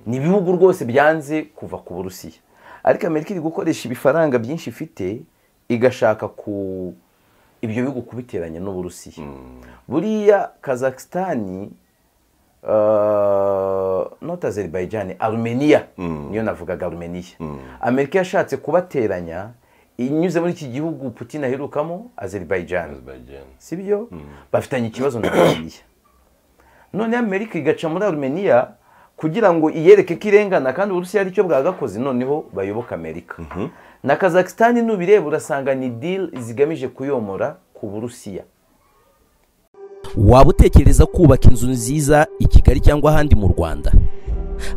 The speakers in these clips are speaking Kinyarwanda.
ni ibihugu rwose byanze kuva ku burusiya ariko amerika iri gukoresha ibifaranga byinshi ifite igashaka ku ibyo bihugu kubiteranya n'uburusiya buriya kazakisitani nota azeribajyane arumeniya niyo navugaga arumeniya amerika yashatse kubateranya inyuze muri iki gihugu putin aherukamo azeribajyane si byo bafitanye ikibazo na arumeniya noneho amerika igaca muri arumeniya kugira ngo iyereke ko irengana kandi uburusiya aricyo bwagakoze noneho bayoboke amerika na kazakisitani n'ubireba urasanga ni diri zigamije kuyomora ku burusiya waba utekereza kubaka inzu nziza i kigali cyangwa ahandi mu rwanda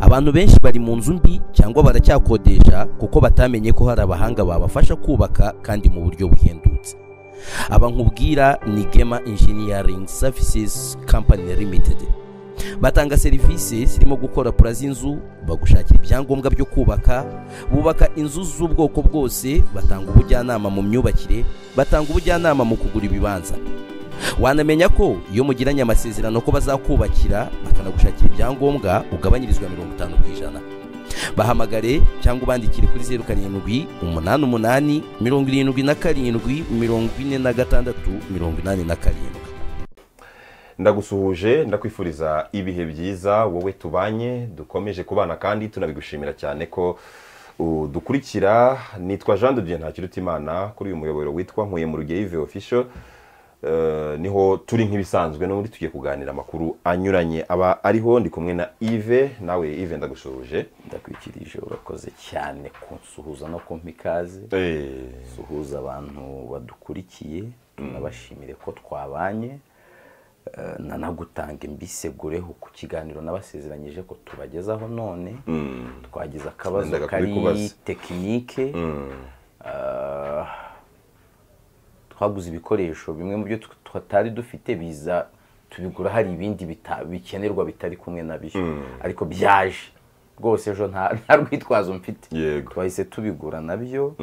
abantu benshi bari mu nzu mbi cyangwa baracyakodesha kuko batamenye ko hari abahanga babafasha kubaka kandi mu buryo buhendutse aba nkubwira ni gema injiniyaringi savisizi kampani limitedi batanga serivisi zirimo gukora pura z'inzu bagushakira ibyangombwa byo kubaka bubaka inzu z'ubwoko bwose batanga ubujyanama mu myubakire batanga ubujyanama mu kugura ibibanza wanamenya ko iyo mugiranye amasezerano ko bazakubakira bakanagushakira ibyangombwa ugabanyirizwa mirongo itanu ku ijana bahamagare cyangwa ubandikire kuri zeru karindwi umunani umunani mirongo irindwi na karindwi mirongo ine na gatandatu mirongo inani na karindwi ndagusuhuje ndakwifuriza ibihe byiza wowe tubanye dukomeje kubana kandi tunabigushimira cyane ko dukurikira nitwa jean de dieu ntakirutimana kuri uyu muyoboro witwa nkuye mu rugeyo official niho turi nk'ibisanzwe n'ubundi tugiye kuganira amakuru anyuranye aba ariho ndi kumwe na ive nawe ive ndagusuhuje ndakwikirije urakoze cyane kunsuhuza no kumpa ikaze suhuza abantu badukurikiye tunabashimire ko twabanye nanagutanga imbisegureho ku kiganiro nabasezeranyije ko tubagezaho none twagize akabazo kari tekinike twaguze ibikoresho bimwe mu byo tutari dufite biza tubigura hari ibindi bikenerwa bitari kumwe na byo ariko byaje rwose ejo nta rwitwazo mfite twahise tubigura nabyo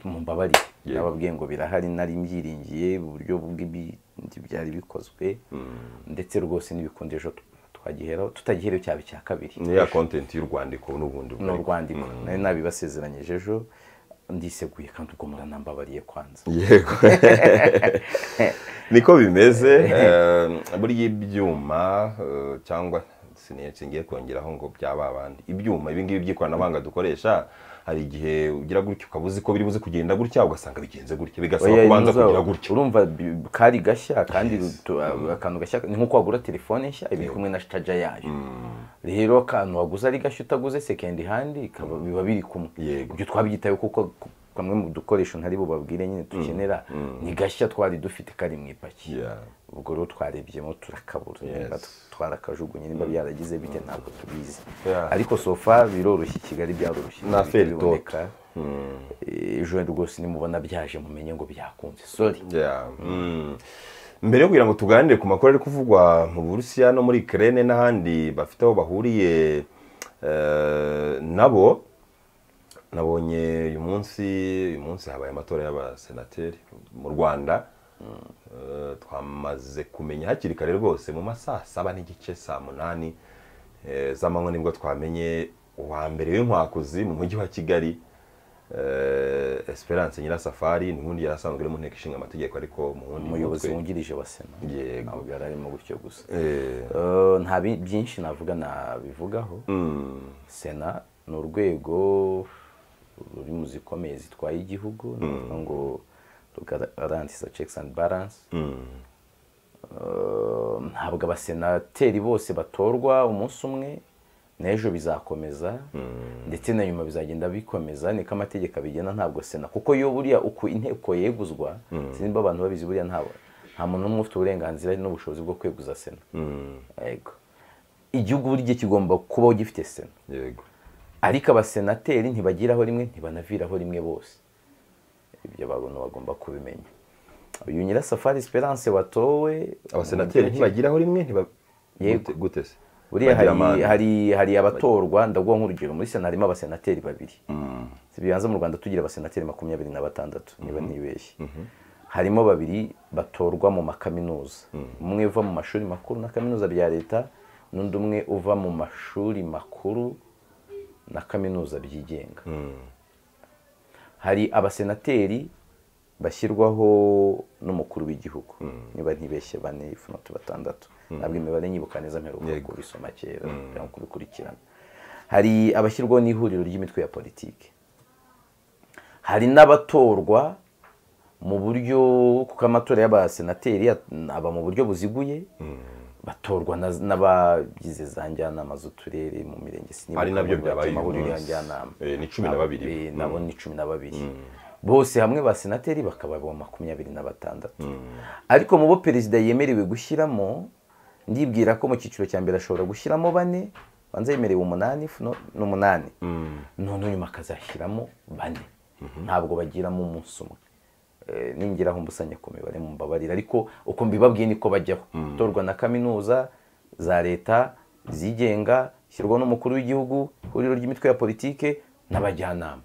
mumbabarire nababwiye ngo birahari nari mbyiringiye uburyo bw'ibindi byari bikozwe ndetse rwose n'ibikundisho twagiheraho tutagihereho cyaba icya kabiri niya kontenti y'urwandiko n'ubundi n'urwandiko nari nabibasezeranyije ejo ndiseguye kandi ubwo muranambabariye kwanza yego niko bimeze buriya ibyuma cyangwa singiye kongeraho ngo byaba abandi ibyuma ibingibi by'ikoranabuhanga dukoresha hari igihe ugira gutya ukaba uzi ko biri buze kugenda gutya ugasanga bigenze gutya bigasaba kubanza kugira gutya urumva kari gashya kandi akantu gashya ni nk'uko wagura telefone nshya iba kumwe na caja yayo rero akantu waguze ari gashya utaguze sekendi handi biba biri kumwe ibyo twabyitayeho kuko kamwe mu dukoresho ntari bubabwire nyine dukenera ni gashya twari dufite kari mu ipaki ubwo rero twarebyemo turakabura niba twarakajugunye niba byaragize bite ntabwo tubizi ariko sofa biroroshye i kigali byaroroshye na feritoka ejo rwose nimubona byaje mumenye ngo byakunze sori mbere yo kugira ngo tuganire ku makuru ari kuvugwa mu burusiya no muri kerene n'ahandi bafite aho bahuriye nabo nabonye uyu munsi uyu munsi habaye amatora y'abasenateri mu rwanda twamaze kumenya hakiri kare rwose mu ma saa saba n'igice saa munani z'amanywa nibwo twamenye uwa mbere w'inkwakuzi mu mujyi wa kigali esperance nyirasafari n'ubundi yari asanzwe ari mu nteko ishinga amategeko ariko umuyobozi wungirije wa sena ntabwo yari arimo gutyo gusa nta byinshi navuga nabivugaho sena ni urwego ruri mu zikomeye zitwaye igihugu ni ngo rugarantisa cekisi andi baranse ntabwo abasenateri bose batorwa umunsi umwe n'ejo bizakomeza ndetse na nyuma bizagenda bikomeza niko amategeko abigena ntabwo sena kuko iyo buriya uko inteko yeguzwa sinimba abantu babizi buriya nta muntu n'umwe ufite uburenganzira n'ubushobozi bwo kweguza sena igihugu buri gihe kigomba kubaho gifite sena yego ariko abasenateri ntibagiraho rimwe ntibanaviraho rimwe bose ibyo abantu bagomba kubimenya uyu nyirasafari esperance watowe abasenateri ntibagiraho rimwe gute se buriya hari abatorwa ndaguha nk'urugero muri sena harimo abasenateri babiri bibanza mu rwanda tugira abasenateri makumyabiri na batandatu niba ntibeshye harimo babiri batorwa mu makaminuza umwe uva mu mashuri makuru na kaminuza bya leta n'undi umwe uva mu mashuri makuru na kaminuza byigenga hari abasenateri bashyirwaho n'umukuru w'igihugu niba ntibeshye bane ifunatu batandatu ntabwo imibare nyibuka neza mperuka Yego. kubisoma kera cyangwa kubikurikirana hari abashyirwaho n'ihuriro ry'imitwe ya politiki hari n'abatorwa mu buryo kuko amatora y'abasenateri aba mu buryo buziguye batorwa na- n'abagize za njyanama z'uturere mu mirenge sinibuka ari nabyo mu byabaye uyu mahuriro ya munsi. njyanama Eh, ni cumi na babiri. Eh, Mm. nabo ni cumi na babiri bose hamwe ba senateri bakaba bo makumyabiri na batandatu ariko mu bo perezida yemerewe gushyiramo ndibwira ko mu cyiciro cya mbere ashobora gushyiramo bane banza yemerewe umunani funo- n'umunani none nyuma akazashyiramo bane ntabwo bagiramo umunsi umwe Eh, ningeraho mbusanya ku mibare mumbabarira ariko uko mbibabwiye niko bajyaho torwa na kaminuza za leta izigenga ishyirwa n'umukuru w'igihugu ihuriro ry'imitwe ya politike n'abajyanama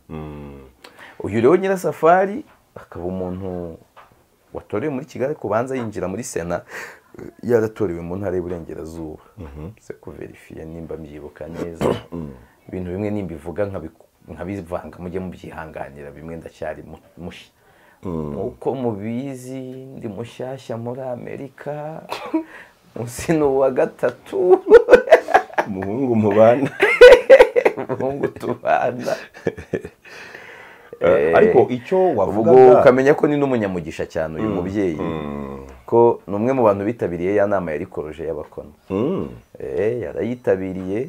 uyu rero nyirasafari akaba umuntu watorewe muri kigali kubanza yinjira muri sena yaratorewe mu ntara y'uburengerazuba se kuverifiya nimba mbyibuka neza ibintu bimwe nimba ivuga nkabiku- nkabivanga mujye mubyihanganira bimwe ndacyari mu- mushya nk'uko mubizi ndi mushyashya muri amerika munsi ni uwa gatatu umuhungu mubana umuhungu tubana Eh, ariko icyo ubwo wavugaga ukamenya ko ni n'umunyamugisha cyane uyu mubyeyi ko ni umwe mu bantu bitabiriye ya nama yari koroje y'abakono Mm. Eh, yarayitabiriye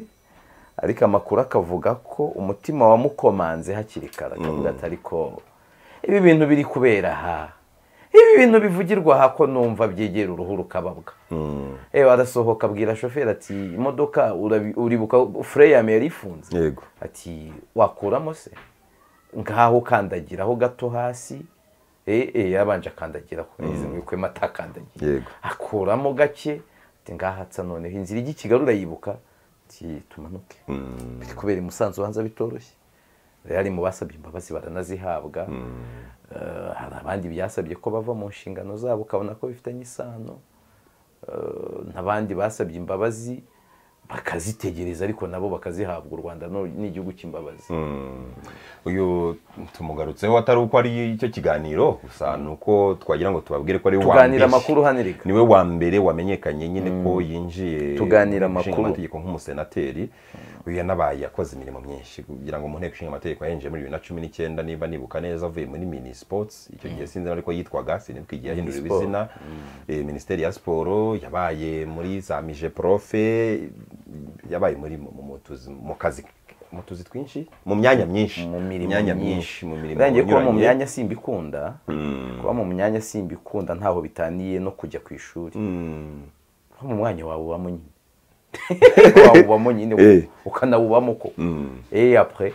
ariko amakuru akavuga ko umutima wamukomanze hakiri kare akavuga ati ariko ibi bintu biri kubera aha ibi bintu bivugirwa aha ko numva byegera uruhu rukababwa eh arasohoka abwira shoferi ati imodoka urabi- uribuka fureyame yari ifunze yego ati wakuramo se ngaho ukandagiraho gato hasi eh eh yabanje akandagiraho yize mu kwema atakandagiye Yego. akuramo gake ati ngaha atsa noneho inzira ijya i kigali urayibuka ati tumanuke biri kubera i musanze ubanza bitoroshye rero mu basabye imbabazi baranazihabwa Eh, hari abandi byasabye ko bava mu nshingano zabo ukabona ko bifitanye isano Eh, n'abandi basabye imbabazi bakazitegereza ariko nabo bakazihabwa u rwanda no- ni igihugu cy'imbabazi uyu tumugarutseho atari uko ari icyo kiganiro gusa ni uko twagira ngo tubabwire ko ari we wa tuganira mbere. amakuru hano reka niwe wa mbere wamenyekanye nyine ko yinjiye Tuganira mu nteko amakuru. ishinga amategeko nk'umusenateri uyu yanabaye yakoze imirimo myinshi kugira ngo mu nteko ishinga amategeko yahinjiye muri bibiri na cumi n'icyenda niba nibuka neza avuye muri mini sports icyo gihe sinzi ariko yitwaga sinitwa igihe yahinduriwe Sport. izina Eh, minisiteri ya siporo yabaye muri za mije profe yabaye muri mu- mu tuzi- mu kazi mu tuzi twinshi mu myanya myinshi mu mirimo myanya myinshi mu mirimo irangiye kuba mu inyuranye. myanya simbikunda kuba mu myanya simbikunda ntaho bitaniye no kujya ku ishuri Mm. kuba mu mwanya wawe ubamo nyine wawubamo nyine Eh. ukanawubamo ko Mm. eh après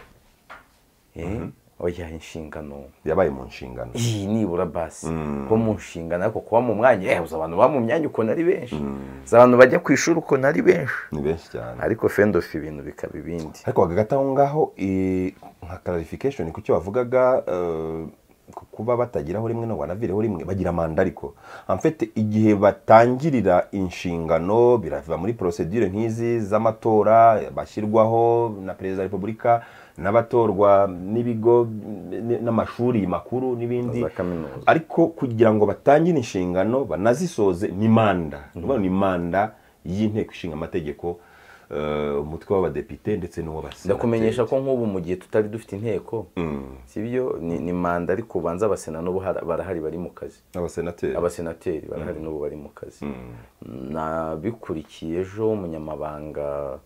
eh oya inshingano yabaye mu nshingano iyi nibura basi kuba mu nshingano ariko kuba mu mwanya eh uzi abantu baba mu myanya ukuntu ari benshi uzi abantu bajya ku ishuri ukuntu ari benshi ni benshi cyane ariko fendof ibintu bikaba ibindi ariko hagati aho ngaho eh, nka clarification ku cyo bavugaga eh, ku kuba batagiraho rimwe no banavireho rimwe bagira manda ariko amfete igihe batangirira inshingano birava muri procedure nk'izi z'amatora bashyirwaho na perezida wa repubulika n'abatorwa n'ibigo n- n'amashuri makuru n'ibindi Za kaminuza. ariko kugira ngo batangire inshingano banazisoze ni manda ni ukuvuga ngo ni manda y'inteko ishinga amategeko eh, umutwe w'abadepite ndetse n'uw'abasenateri ndakumenyesha ko nk'ubu mu gihe tutari dufite inteko sibyo ni, ni manda ariko ubanza abasena n'ubu har- barahari bari mu kazi abasenateri abasenateri barahari n'ubu bari mu kazi nabikurikiye ejo umunyamabanga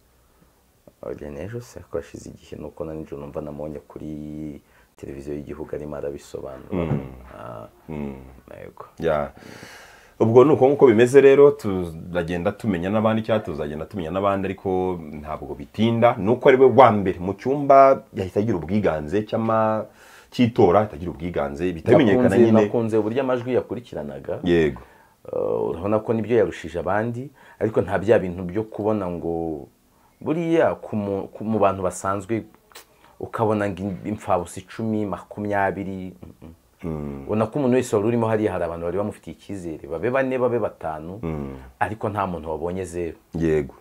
rene ejo se ko yashize igihe nuko na nijoro numva namubonye kuri televiziyo y'igihugu arimo arabisobanura Ah, yego Ya. ubwo ni uko nguko bimeze rero tuzagenda tumenya n'abandi cyangwa tuzagenda tumenya n'abandi ariko ntabwo bitinda ni uko ari we wa mbere mu cyumba yahita agira ubwiganze cy'ama cy'itora ahita agira ubwiganze bitamenyekana Nakunze- nyine nakunze uburyo amajwi yakurikiranaga yego Uh, urabona ko nibyo yarushije abandi ariko nta bya bintu byo kubona ngo buriya ku mu- ku- mu bantu basanzwe ukabona ngo im- imfabusa icumi makumyabiri mm, mm. ubona ko umuntu wese wari urimo hariya hari abantu bari bamufitiye icyizere babe bane babe batanu ariko nta muntu wabonye zeru yego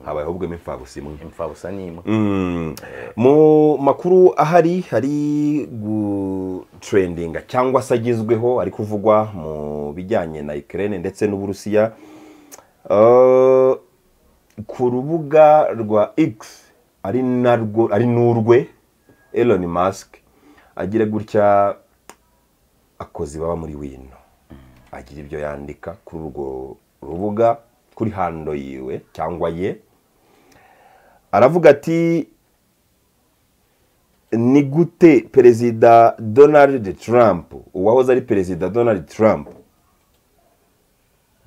habayeho ubwo imfabusa imwe imfabusa ni imwe mu makuru ahari hari gutrendinga cyangwa se agezweho ari kuvugwa mu bijyanye na Ukraine ndetse n'uburusiya Eh, ku rubuga rwa x ari narwo ari n'urwe Elon Musk agira gutya akozi baba muri wino agira ibyo yandika kuri urwo rubuga kuri hando yiwe cyangwa ye aravuga ati ni gute perezida donald trump uwahoze ari perezida donald trump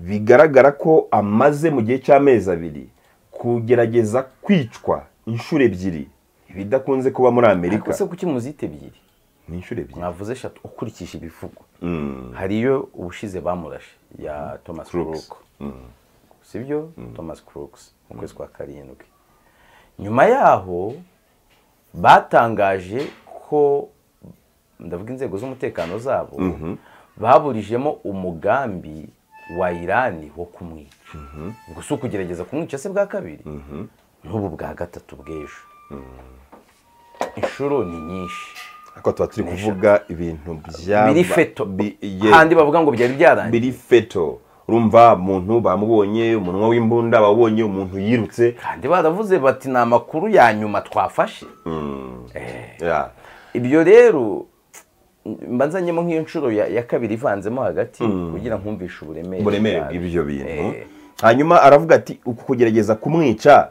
bigaragara ko amaze mu gihe cy'amezi abiri kugerageza kwicwa inshuro ebyiri ibidakunze kuba muri amerika ariko se kuki muzita ebyiri ni inshuro ebyiri mwavuze eshatu ukurikije ibivugwa hari iyo ubushize bamurashe ya thomas Crooks. crook sibyo thomas crooks mu kwezi kwa karindwi nyuma yaho batangaje ko ndavuga inzego z'umutekano zabo baburijemo umugambi wa irani wo kumwica ubwo si ukugerageza kumwica se bwa kabiri n'ubu bwa gatatu bw'ejo inshuro ni nyinshi ariko tuba turi kuvuga ibintu bya biri feto bi- ye- kandi bavuga ngo byari byarangiye biri feto urumva umuntu bamubonye umunwa w'imbunda bawubonye umuntu yirutse kandi baravuze bati ni amakuru ya nyuma twafashe Ya. ibyo rero mba nzanyemo nk'iyo nshuro ya ya kabiri ivanzemo hagati kugira nkumvishe uburemere uburemere bwabyo. bw'ibyo bintu Eh. hanyuma aravuga ati uku kugerageza kumwica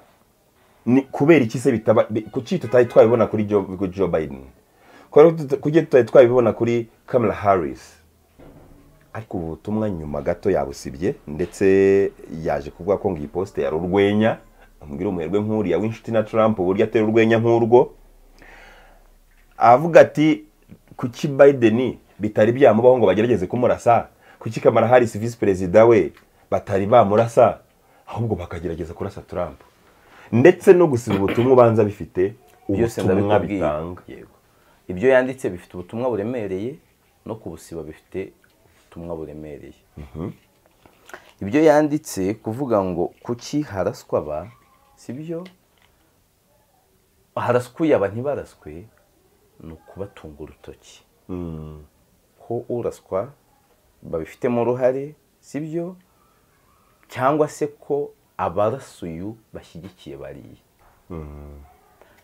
ni kubera iki se bitaba bi- kuki tutari twabibona kuri Jo- kuri joe biden Kubera ko tuta- kuki tutari twabibona kuri kamala harris ariko ubu butumwa nyuma gato yabusibye ndetse yaje kuvuga ko ngo iyi posite yari urwenya amubwira umuherwe nk'uriya w'inshuti na trump uburyo atera urwenya nk'urwo avuga ati kuki Biden bitari byamubaho ngo bagerageze kumurasa kuki Kamala Harris visi perezida we batari bamurasa ahubwo bakagerageza kurasa Trump ndetse no gusiba ubutumwa ubanza bifite byose ubutumwa ndabikubwiye bitanga Yego. ibyo yanditse bifite ubutumwa buremereye no kubusiba bifite ubutumwa buremereye ibyo yanditse kuvuga ngo kuki haraswa aba si byo haraskuye aba ntibaraswe ni ukubatunga urutoki ko uraswa babifitemo uruhare si byo cyangwa se ko abarasuyu bashyigikiye bariya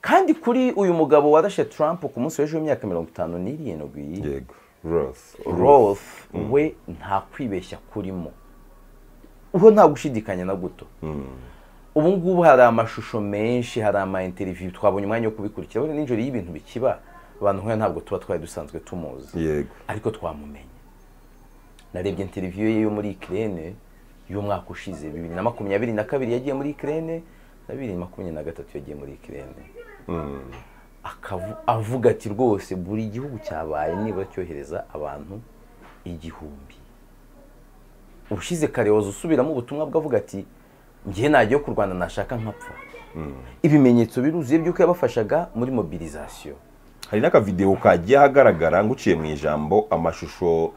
kandi kuri uyu mugabo warashe Trump ku munsi w'ejo w'imyaka mirongo itanu n'irindwi yego Roth Roth we nta kwibeshya kurimo uwo nta gushidikanya na guto ubu ngubu hari amashusho menshi hari ama interview twabonye umwanya wo kubikurikira buriya nijoro iyo ibintu bikiba abantu nk'aya ntabwo tuba twari dusanzwe tumuzi yego ariko twamumenye narebye interiviyo ye yo muri ikirere y'umwaka ushize bibiri na makumyabiri na kabiri yagiye muri ikirere na bibiri na makumyabiri na gatatu yagiye muri ikirere Akavu- avuga ati rwose buri gihugu cyabaye nibura cyohereza abantu igihumbi ushize karewoza usubiramo ubutumwa bwe avuga ati njye najyayo kurwana nashaka nkapfa ibimenyetso biruzuye by'uko yabafashaga muri mobilizasiyo hari n'akavidewo kagiye ahagaragara nguciye mu ijambo amashusho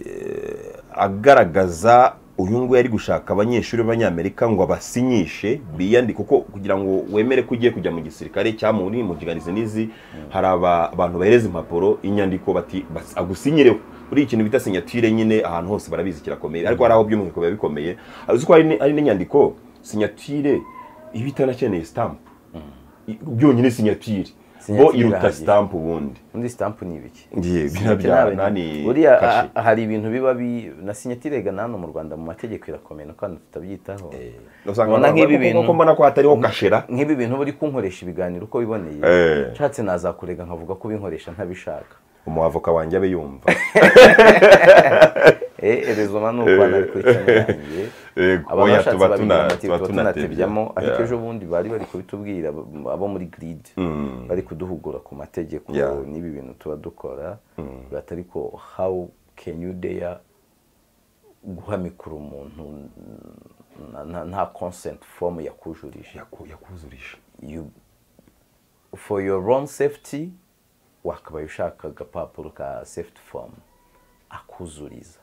eh, agaragaza uyu nguyu ari gushaka abanyeshuri b'abanyamerika ngo abasinyishe biyandike kuko kugira ngo wemere ko ugiye kujya mu gisirikare cyangwa muri mujiganizi n'izi hari aba- abantu bahereza impapuro inyandiko bati bas- agusinyireho buriya ikintu bita sinyatire nyine ahantu hose barabizi kirakomeye ariko hari aho by'umwihariko biba bikomeye uzi ko hari n- hari n'inyandiko sinyatire iba itanakeneye sitampu byonyine sinyatire bo Sinyatire iruta irahagije. sitampu ubundi undi sitampu ni ibiki biriya Sinatire bya nani buriya kashe. ah, hari ibintu biba bi na sinyatire ga hano mu rwanda mu mategeko irakomeye no kandi tutabyitaho usanga Ubona abantu nk'ibi bavuga bintu- ko mbona ko hatariho kashera nk'ibi bintu buri kunkoresha ibiganiro uko biboneye Eh. nshatse nazakurega nkavuga ko ubinkoresha ntabishaka umuhavoka wanjye abe yumva Eh, erezoma ni uko ari kuri channel yanjye Yego, aba oya, bashatse tuba tuna- babigira bati, tuba tuba tunatebya." tunatebyamo ariko Yeah. ejo bundi bari bari kubitubwira abo- abo muri grid bari kuduhugura ku mategeko Yeah. n'ibi bintu tuba dukora batari ko how can you dare guhamikura umuntu na- na- nta consent form yakujurije Yaku- yakuzurisha you for your own safety wakabaye ushaka agapapuro ka safety form akuzuriza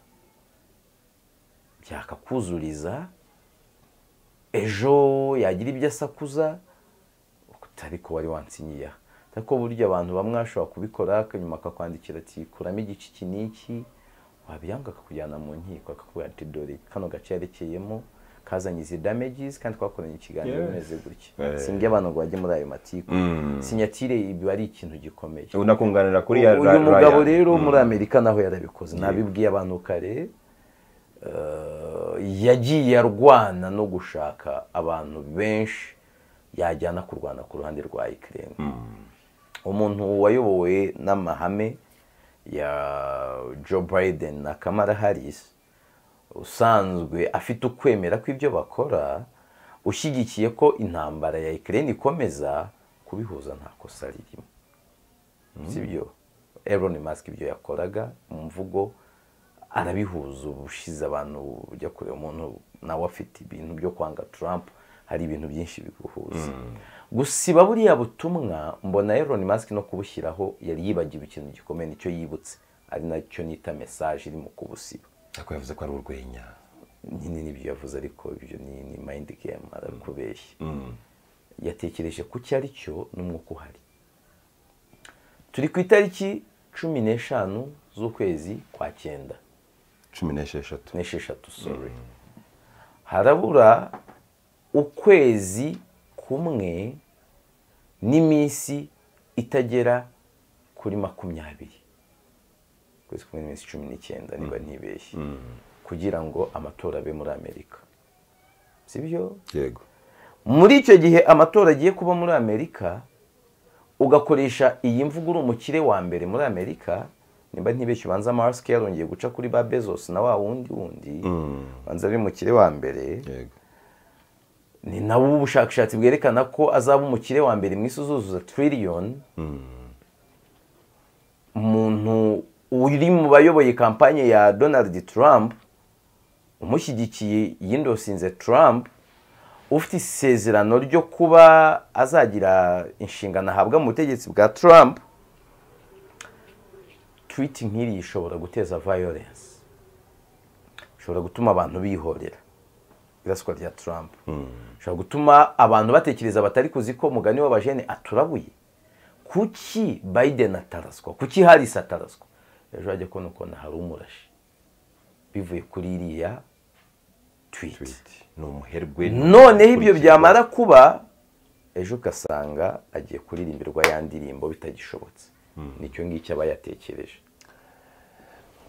byakakuzuriza ejo yagira ibyo asakuza utari ko wari wansinyiye ariko burya abantu bamwe bashobora kubikora nyuma akakwandikira ati kuramo igice iki n'iki wabyanga akakujyana mu nkiko akakubwira ati dore kano gace yerekeyemo kazanye izi damages kandi twakoranye ikiganiro bimeze gutya simbye abantu ngo bajye muri ayo matiku sinyatire ibi ari ikintu gikomeye unakunganira kuri ya uyu mugabo rero muri amerika naho yarabikoze nabibwiye abantu kare eh, yagiye arwana no gushaka abantu benshi yajyana kurwana ku ruhande rwa ikirere umuntu wayobowe n'amahame ya joe biden na kamara harris usanzwe afite ukwemera kw'ibyo bakora ushyigikiye ko intambara ya ikirere ikomeza kubihuza nta kosa ririmo si byo Elon Musk ibyo yakoraga mu mvugo arabihuza ubushize abantu ujya kureba umuntu nawe afite ibintu byo kwanga Trump hari ibintu byinshi biguhuza gusiba buriya butumwa mbona Elon Musk no kubushyiraho yari yibagiwe ikintu gikomeye nicyo yibutse ari nacyo nita mesaje iri mu kubusiba ariko yavuze ko ari urwenya nyine nibyo yavuze ariko ibyo ni ni mind game arakubeshya yatekereje ku cyo ari cyo n'umwuka uhari turi ku itariki cumi n'eshanu z'ukwezi kwa cyenda cumi n'esheshatu n'esheshatu sorry harabura ukwezi kumwe n'iminsi itagera kuri makumyabiri ukwezi kumwe n'iminsi cumi n'icyenda niba ntibeshye kugira ngo amatora abe muri amerika si byo yego muri icyo gihe amatora agiye kuba muri amerika ugakoresha iyi mvugo uri umukire wa mbere muri amerika nimba ntibeshye ubanza amasike yarongeye guca kuri ba bezos na wa wundi wundi ubanza ari umukire wa mbere yego ni nawe ubushakashatsi bwerekana ko azaba umukire wa mbere mu isi uzuzuza tiririyoni umuntu uri mu bayoboye kampanye ya donald trump umushyigikiye yindosinze trump ufite isezerano ryo kuba azagira inshingano ahabwa mu butegetsi bwa trump twiti nk'iriya ishobora guteza violence ishobora gutuma abantu bihorera iraswa rya Trump ushobora gutuma abantu batekereza batari kuzi ko umugani w'abajene aturabuye kuki Biden ataraswa kuki Harris ataraswa ejo hajya kubona ukuntu hari umurashi bivuye kuri iriya tweet ni umuherwe noneho ibyo byamara kuba ejo ugasanga agiye kuririmberwa ya ndirimbo bitagishobotse nicyo ngicyo aba yatekereje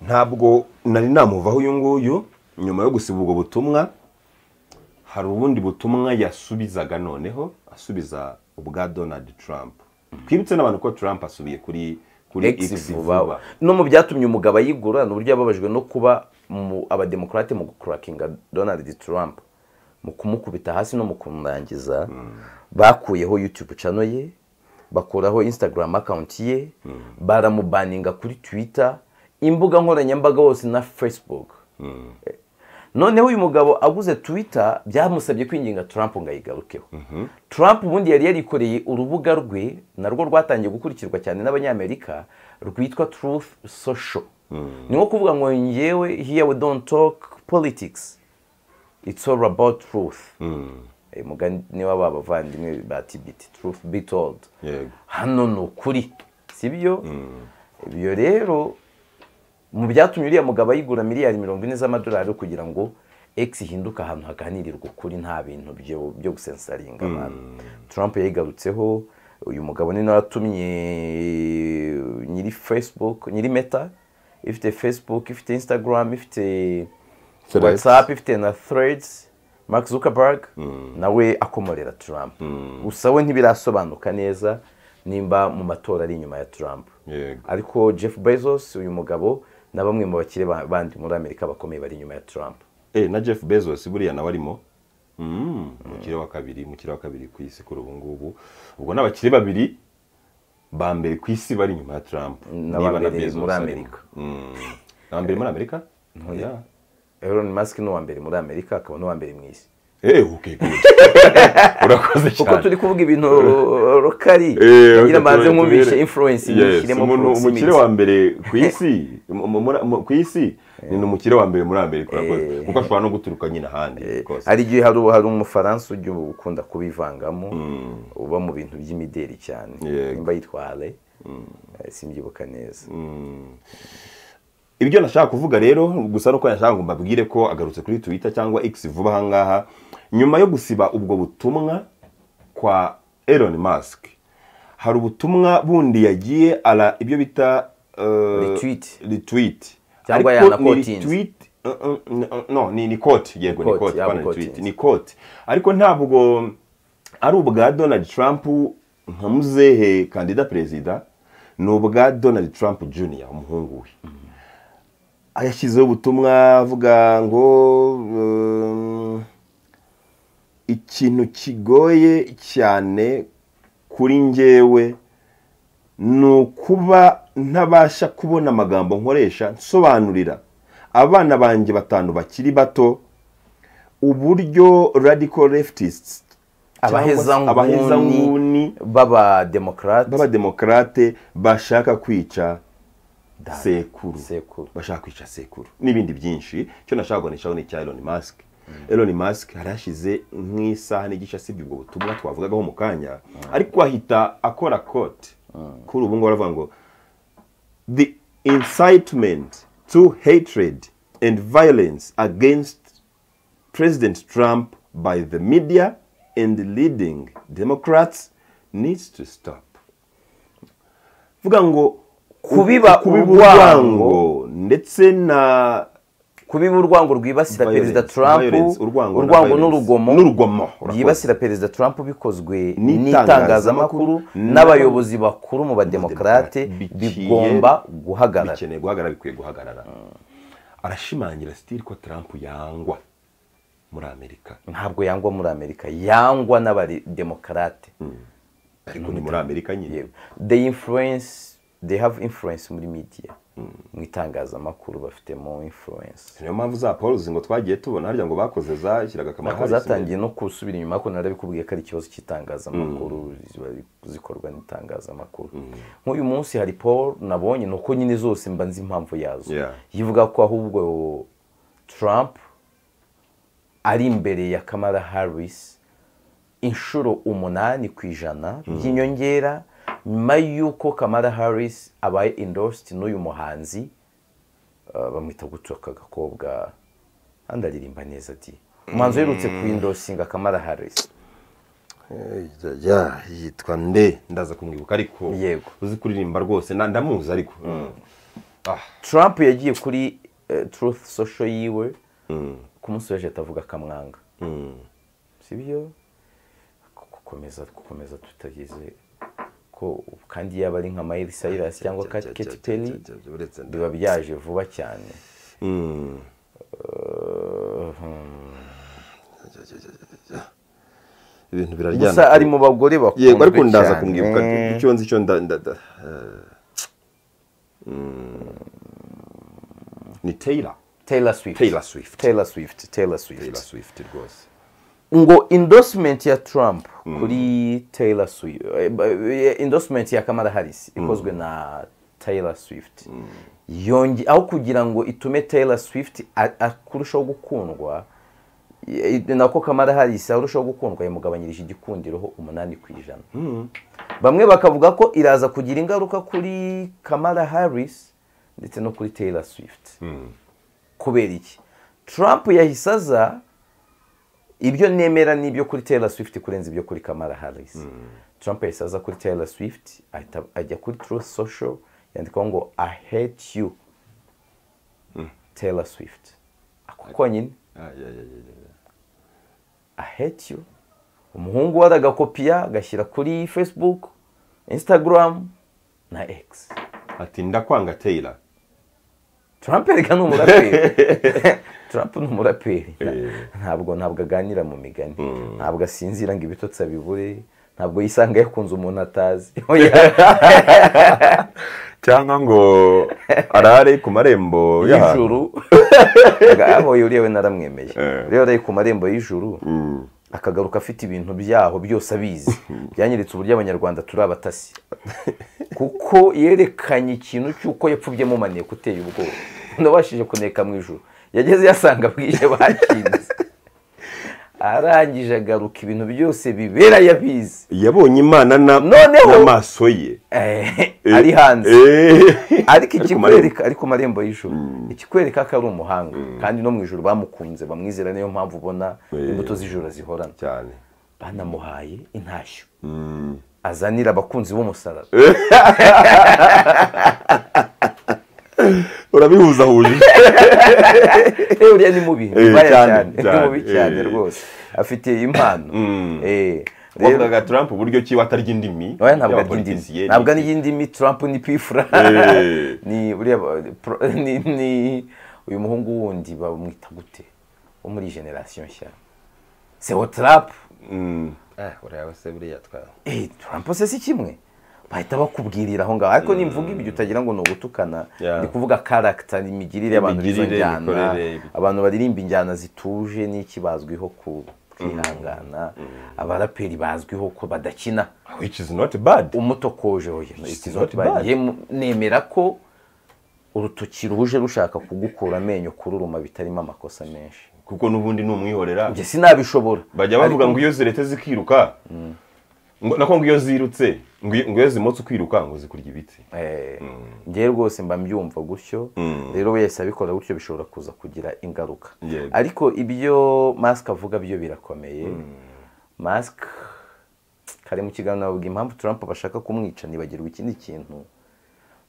ntabwo nari namuvaho uyu nguyu nyuma yo gusiba ubwo butumwa hari ubundi butumwa yasubizaga noneho asubiza ubwa donald trump twibutse n'abantu ko trump asubiye kuri kuri X vuba no mu byatumye umugabo ayigura ni uburyo yababajwe no kuba mu abademokarate mu gukurakinga donald trump mu kumukubita hasi no mu kumurangiza bakuyeho youtube channel ye bakuraho instagram account ye baramubaninga kuri twitter imbuga nkoranyambaga hose na facebook noneho uyu mugabo aguze twitter byamusabye kwinginga Trump ngo ayigarukeho Trump ubundi yari yarikoreye urubuga rwe narwo rwatangiye gukurikirwa cyane n'abanyamerika rwitwa truth social ni nko kuvuga ngo ngewe here we don't talk politics it's all about truth uyu mugani w'aba bavandimwe ba tibiti truth be told yego hano ni ukuri si byo ibyo rero mu byatumye uriya mugabo ayigura miliyari mirongo ine z'amadolari kugira ngo X ihinduke ahantu haganirirwa ukuri nta bintu byo byo gusensaringa abantu Trump yayigarutseho uyu mugabo ni nawe watumye nyiri Facebook nyiri Meta ifite Facebook ifite Instagram ifite Threads. WhatsApp ifite na Threads Mark Zuckerberg nawe akomorera Trump gusa we ntibirasobanuka neza nimba mu matora ari inyuma ya Trump yego ariko jeff bezos uyu mugabo na bamwe mu bakire ba- bandi muri amerika bakomeye bari inyuma ya trump eh na jeff bezos buriya nawe arimo Mm, umukire wa kabiri umukire wa kabiri ku isi kuri ubu ngubu ubwo ni abakire babiri ba mbere ku isi bari inyuma ya trump ba mbere muri arimo. Amerika. Mm. na mbere muri amerika ntoya elon musk ni uwa mbere muri amerika akaba n'uwa mbere mu isi eee ukegura urakoze kuko cyane turi kuvuga ibintu rokari Eh, ngira mbanze tubere- nkumvishe tubere. influence Yes, nyishyiremo umuntu- proximity. umukire wa mbere ku isi mu- mu- muri- mu- ku isi ni umukire wa mbere muri amerika urakoze kuko ashobora no guturuka nyine ahandi rwose. hari igihe hari hari umufaransa ujya ukunda kubivangamo uba mu bintu by'imideli cyane Yego. nimba yitware simbyibuka neza ibyo nashaka kuvuga rero gusa nuko nashaka ngo mbabwire ko agarutse kuri twitter cyangwa x vuba aha ngaha nyuma yo gusiba ubwo butumwa kwa Elon Musk hari ubutumwa bundi yagiye ara ibyo bita eh, Retweet. retweet Cyangwa Ariko ni yanakotinze. retweet eh, eh, no, no ni ni koti yego ni Koti, koti apana yabukotinze. retweet ni koti ariko ntabwo ari ubwa Donald Trump nka muzehe kandida perezida ni ubwa Donald Trump Jr umuhungu we yashyizeho ubutumwa avuga ngo um, ikintu kigoye cyane kuri njyewe ni ukuba ntabasha kubona amagambo nkoresha nsobanurira abana banjye batanu bakiri bato uburyo radical leftists abahezanguni abahezanguni b'abademokarate b'abademokarate bashaka kwica sekuru Sekuru. bashaka kwica sekuru n'ibindi byinshi icyo nashaka kuganishaho ni icya Elon Musk Elon Musk yari yashyize nk'isaha n'igice asibye ubwo butumwa twavugagaho mu kanya ariko ahita akora kote kuri ubu ngubu aravuga ngo the incitement to hatred and violence against President Trump by the media and leading Democrats needs to stop. Vuga ngo Kubiba urwango. ndetse na kubiba urwango rwibasira Violence, perezida trump violence, urwango na urwango violence. n'urugomo N'urugomo, urakoze. byibasira perezida trump bikozwe N'itangazamakuru, n'itangazamakuru n'abayobozi bakuru mu bademokarate Bikwiye- bigomba guhagarara bikeneye guhagarara bikwiye guhagarara arashimangira sitiri ko Trump yangwa muri Amerika ntabwo yangwa muri amerika yangwa n'abademokarate ariko ni muri Amerika nyine yewe they influence they have influence muri media mu itangazamakuru bafitemo influence niyo mpamvu za Paul ngo twagiye tubona harya ngo bakoze zashyiraga akamaro nako zatangiye no gusubira inyuma ariko narabikubwiye ko ari ikibazo cy'itangazamakuru ziba zikorwa n'itangazamakuru nk'uyu munsi hari paul nabonye ni uko nyine zose mba nzi impamvu yazo Yeah. yivuga ko ahubwo trump ari imbere ya kamara harris inshuro umunani ku ijana by'inyongera nyuma y'uko kamara harris abaye endorsed n'uyu muhanzi uh, bamwita gutyo aka gakobwa kandi aririmba neza ati umuhanzi uherutse ku endorsinga kamara harris Ijya yitwa nde ndaza kumwibuka ariko Yego. uzi kuririmba rwose na- ndamuzi ariko Ah, trump yagiye kuri eh, truth social yiwe ku munsi w'ejo atavuga akamwanga mm. sibyo gukomeza gukomeza tutageze ko kandi yaba ari nka Miley Cyrus cyangwa Cya- cya- Katy cya- Perry cya- cya- uretse nde. biba byaje vuba cyane Mm. Uh, hmm. ibintu biraryana gusa ari mu bagore bakunzwe yego ariko ndaza cyane. kumwibuka icyo nzi cyo nda nda- nda- eh, mm. ni Taylor Taylor Swift Taylor Swift Taylor Swift Taylor Swift Taylor Swift rwose ngo endorsement ya Trump kuri Taylor Swift eh, eh, endorsement ya Kamala Harris ikozwe na Taylor Swift yonge aho kugira ngo itume Taylor Swift a- a- kurushaho gukundwa eh, nako Kamala Harris arushaho gukundwa yamugabanyirije igikundiro ho umunani ku ijana bamwe bakavuga ko iraza kugira ingaruka kuri Kamala Harris ndetse no kuri Taylor Swift kubera iki Trump yahise aza ibyo nemera ni ibyo kuri Taylor Swift kurenza ibyo kuri Kamala Harris Trump yahise aza kuri Taylor Swift ahita ajya kuri Truth Social yandikaho ngo I hate you Taylor Swift ako konyine Ah, ya- ya- ya- ya. I hate you umuhungu we aragakopiya agashyira kuri Facebook Instagram na X ati ndakwanga Taylor Trump reka ni umuraperi Trump ni umuraperi ntabwo ntabwo aganira mu migani ntabwo asinzira ngo ibitotsi abibure ntabwo yisanga yakunze umuntu atazi cyangwa ngo arare ku marembo y'ahantu y'ijuru aboye uriya we naramwemeye uriya wari ku marembo y'ijuru akagaruka afite ibintu byaho byose abizi byanyeretse uburyo abanyarwanda turi abatasi kuko yerekanye ikintu cy'uko yapfubye mumaniye kuteye ubwoba nabashije kuneka mu ijuru yageze yasanga bwije bakinze arangije agaruka ibintu byose bibera yabizi yabonye imana na- Noneho- n'amaso ye Eh, ari hanze Eh. ariko Ari ku ikikwereka ari ku marembo y'ijuru ikikwereka ko ari umuhanga kandi no mu ijuru bamukunze bamwizera niyo mpamvu ubona Eh. imbuto z'ijoro zihorana cyane banamuhaye intashyo azanira abakunzi b'umusaraba urabihuzahuje uriya ni mubi Eh, bibaye cyane, cyane ni cyane, mubi cyane eh. rwose afite impano Eh, rero- wavugaga trump uburyo ki atarya indimi oya ntabwo ari y'abapolitisiye indimi ntabwo ari iy'indimi trump ni pifura Eh. ni uriya ba- pro- ni- ni uyu muhungu wundi bamwita gute wo muri generasiyo nshya sewo trump Mm. ureba se buriya twaba eh trump se si kimwe bahita bakubwirira aho ngaho ariko nimvuga ibyo utagira ngo ni ugutukana Yeah. ni kuvuga karagita imigirire y'abantu n'izo Imigirire, njyana imikorere. abantu baririmba injyana zituje n'iki bazwiho ku kwihangana abaraperi bazwiho ko badakina which is not bad umutokoje oya It's not not bad. bad. Yemu- nemera ko urutoki ruje rushaka kugukura amenyo kururuma bitarimo amakosa menshi kuko n'ubundi ni umwihorera njye sinabishobora bajya bavuga ngo iyo ziretse zikiruka ngo- nako ngo iyo zirutse ngo iyo- ngo iyo zimotse ukiruka ngo zikurya ibiti njyewe rwose mba mbyumva gutyo rero wese abikora gutyo bishobora kuza kugira ingaruka Yego. ariko ibyo masike avuga byo birakomeye masike kare mu kiganiro bavuga impamvu Trump bashaka kumwica ntibagirwa ikindi kintu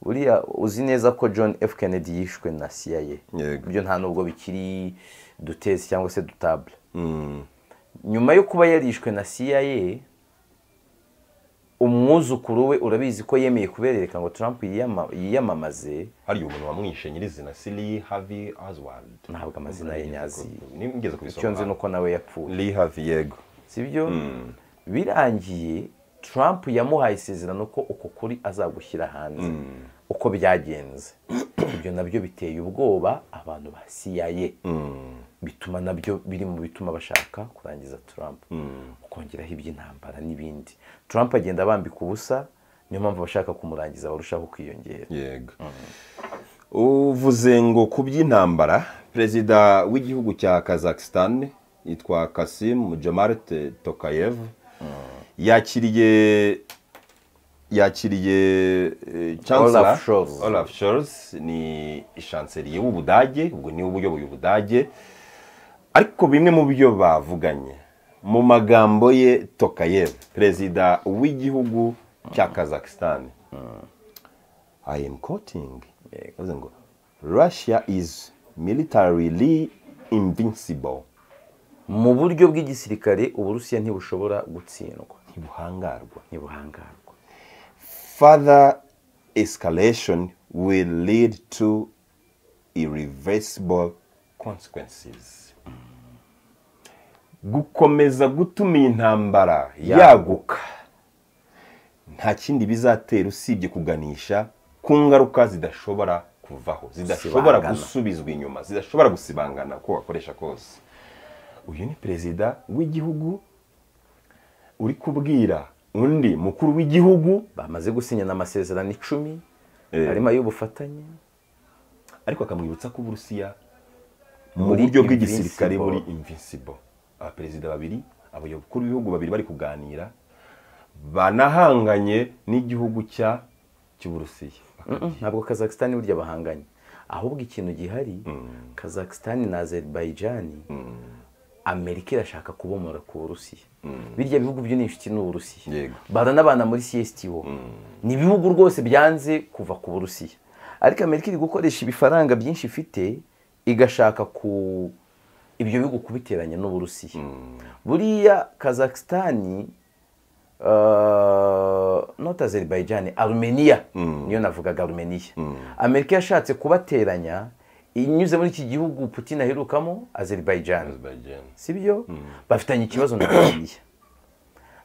buriya uzi neza ko john f kennedy yishwe na CIA Yego. ibyo nta nubwo bikiri dutezi cyangwa se dutabule Mm. nyuma yo kuba yarishwe na CIA umwuzukuru we urabizi ko yemeye kuberereka ngo Trump yiyama- yiyamamaze hariya umuntu wamwishe nyirizina siri havi azwald ntabwo amazina ye nyazi nigeze icyo nzi kubisoma nuko nawe yapfuye lee havi yego sibyo birangiye Trump yamuhaye isezerano ko uko kuri azagushyira hanze uko byagenze ibyo nabyo biteye ubwoba abantu ba CIA bituma nabyo biri mu bituma bashaka kurangiza Trump ukongeraho iby'intambara n'ibindi Trump agenda bambika ubusa niyo mpamvu abashaka kumurangiza barushaho kwiyongera yego uvuze ngo ku by'intambara perezida w'igihugu cya kazakisitani yitwa kasim jamarite tokayev yakiriye yakiriye eh, chancellor- Olaf Scholz. Olaf Scholz ni ishanseriye w'ubudage ubwo niwe uyoboye ubudage ariko bimwe mu byo bavuganye mu magambo ye tokayev perezida w'igihugu cya kazakisitani I am quoting. Yavuze ngo, Russia is militarily invincible. mu buryo bw'igisirikare uburusiya ntibushobora gutsindwa Ntibuhangarwa. ntibuhangarwa Further escalation will lead to irreversible consequences. Gukomeza gutuma iyi ntambara yaguka nta kindi bizatera usibye kuganisha ku ngaruka zidashobora kuvaho zidashobora Gusibangana. gusubizwa inyuma zidashobora gusibangana uko wakoresha kose uyu ni perezida w'igihugu uri kubwira undi mukuru w'igihugu bamaze gusinyana amasezerano icumi Eh. harimo ay'ubufatanye ariko akamwibutsa ko uburusiya mu Muri buryo bw'igisirikare invincible. muri invincible abaperezida babiri abakuru b'ibihugu babiri bari kuganira banahanganye n'igihugu cya cy'uburusiya ntabwo kazakisitani burya bahanganye ahubwo ikintu gihari kazakisitani na azerbayijani amerika irashaka kubomora ku burusiya birya bihugu byo ni inshuti n'uburusiya Yego. baranabana muri csto ni ibihugu rwose byanze kuva ku burusiya ariko amerika iri gukoresha ibifaranga byinshi ifite igashaka ku ibyo bihugu kubiteranya n'uburusiya buriya kazakisitani Uh, not Azerbaijan, Armenia niyo navugaga Armenia Amerika yashatse kubateranya inyuze muri iki gihugu Putin aherukamo Azerbaijan sibyo bafitanye ikibazo na Armenia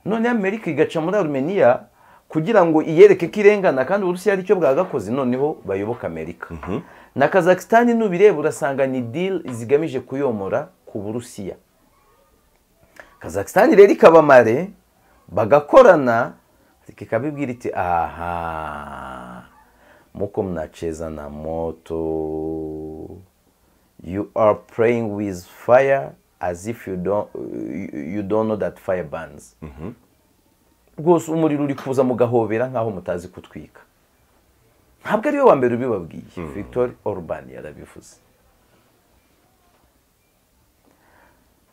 none amerika igaca muri arumeniya kugira ngo iyereke ko irengana kandi uburusiya aricyo bwagakoze noneho bayoboka amerika na kazakisitani n'ubireba urasanga ni diri zigamije kuyomora ku burusiya kazakisitani rero ikaba mare bagakorana ikabibwira iti aha muko mnacheza na moto you are praying with fire as if you don't, you don't know that fire burns rwose umuriro uri kuza mugahobera nk'aho mutazi kutwika ntabwo ariwe wa mbere ubibabwiye victor orban yarabivuze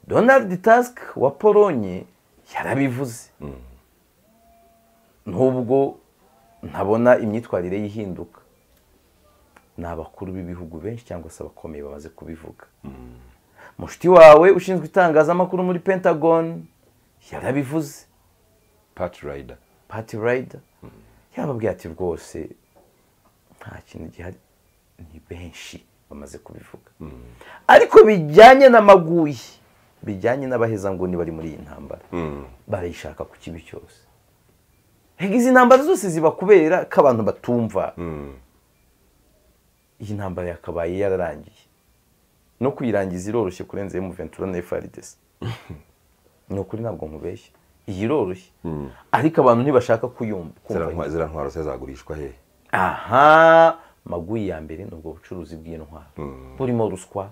donald tusk wa polonye yarabivuze nubwo ntabona imyitwarire y'ihinduka ni abakuru b'ibihugu benshi cyangwa se abakomeye bamaze kubivuga mushuti wawe ushinzwe itangazamakuru muri pentagon yarabivuze pati rayida pati rayida yababwiye ati rwose nta kintu gihari ni benshi bamaze kubivuga ariko bijyanye n'amaguyi bijyanye n'abahezanguni bari muri iyi ntambara barayishaka ku kibi cyose izi ntambara zose ziba kubera ko abantu batumva iyi ntambara yakabaye yararangiye no kuyirangiza iroroshye kurenza emu ventura na efaridesi ni ukuri ntabwo nkubeshye iyi iroroshye ariko abantu ntibashaka kuyumva kumva ziriya ntwaro se zagurishwa hehe aha maguyi ya mbere ni ubwo bucuruzi bw'intwaro burimo ruswa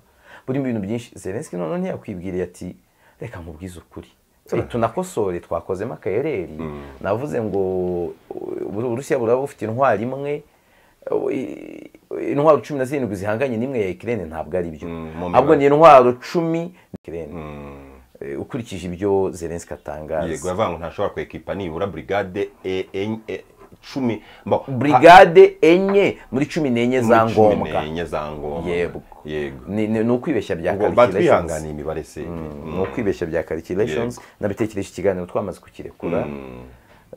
burimo ibintu byinshi zelenski noneho ntiyakwibwiriye ati reka mubwize ukuri Eh, tunakosore twakozemo akayereri navuze ngo u- uburusiya buraba bufite intwari imwe eh, i- intwaro cumi na zirindwi zihanganye n'imwe ya ikirere ntabwo ari byo mu ahubwo ni intwaro cumi Ukraine. Mm. Eh, ukurikije ibyo zelenski yego atangaza yavuga ngo ntashobora kwekipa nibura burigade e- enye- e- cumi mbo- burigade enye muri cumi n'enye muri za cumi ngombwa n'enye za ngombwa Yego. yego Ni- ni ni ukwibeshya bya ubwo calculations. batwihanganiye imibare se ni ukwibeshya bya calculations nabitekereje ikiganiro twamaze kukirekura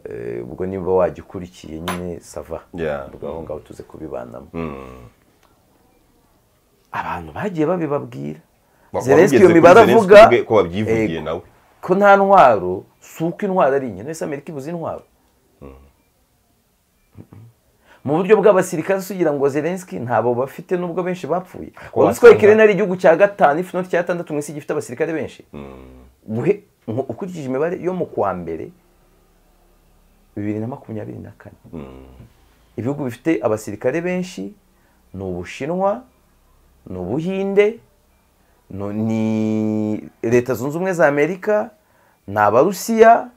Eh, ubwo niba wajya ukurikiye nyine sava Yeah. ubwo aho ngaho tuze kubibanamo abantu bagiye babibabwira zelenski iyo mibare avuga ko wabyivugiye eh, nawe ko nta ntwaro si uko intwaro ari nke wese amerika ibuze intwaro mu buryo bw'abasirikare usugira ngo zelenski ntabo bafite nubwo benshi bapfuye uzi ko wasanga- ikirere ari igihugu cya gatanu ifu noti cyatandatu mu isi gifite abasirikare benshi guhe nko- ukurikije imibare yo mu kwa mbere bibiri na makumyabiri na kane ibihugu bifite abasirikare benshi ni ubushinwa ni ubuhinde ni- ni leta zunze ubumwe za amerika ni abarusiya